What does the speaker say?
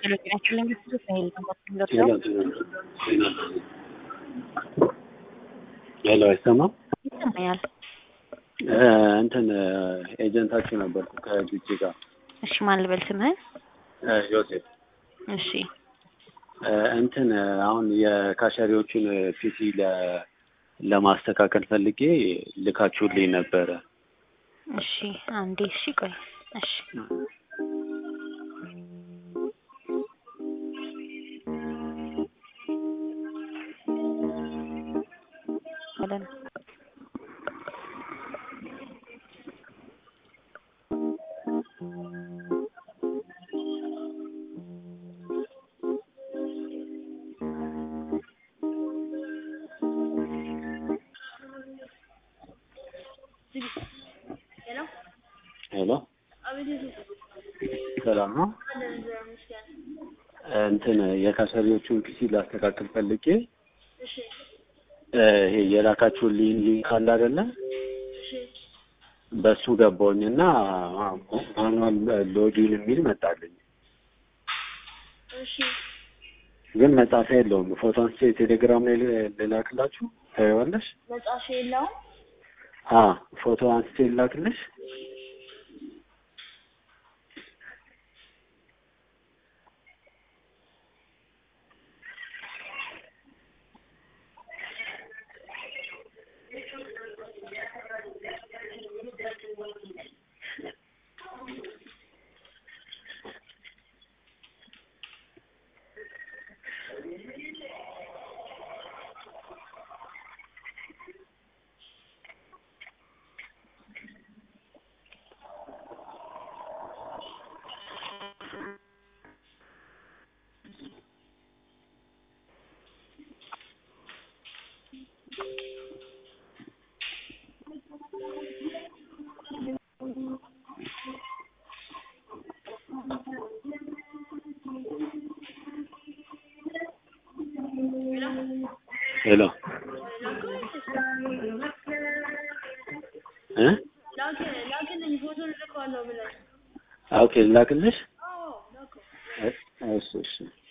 ሄሎ ጤናችን ለሚስቱ ሳይል ሄሎ አይሰማም? ይሰማኛል። እንትን ኤጀንታችሁ ነበርኩ ከጅጅ ጋር እሺ ማን ልበል ስምህን? ዮሴፍ እሺ እንትን አሁን የካሸሪዎቹን ፒሲ ለ- ለማስተካከል ፈልጌ ልካችሁልኝ ነበረ። እሺ አንዴ እሺ ቆይ እሺ በለን ሄሎ ሰላም ነው። እንትን የካሸሪዎቹን ፒሲ ላስተካክል ፈልጌ ይሄ የላካችሁልኝ ሊንክ አለ አይደለ? በሱ ገባሁኝ እና ማኑዋል ሎጊን የሚል መጣልኝ። ግን መጻፊያ የለውም። ፎቶ አንስቼ ቴሌግራም ላይ ል- ልላክላችሁ ታየዋለሽ? መጽሐፍ የለውም። አ ፎቶ አንስቼ ልላክልሽ? ሄሎ እ ላክ ላክልኝ ፎቶ ልልከዋለሁ ብለህ ኦኬ ልላክልሽ? አዎ ላከው። እሺ እሺ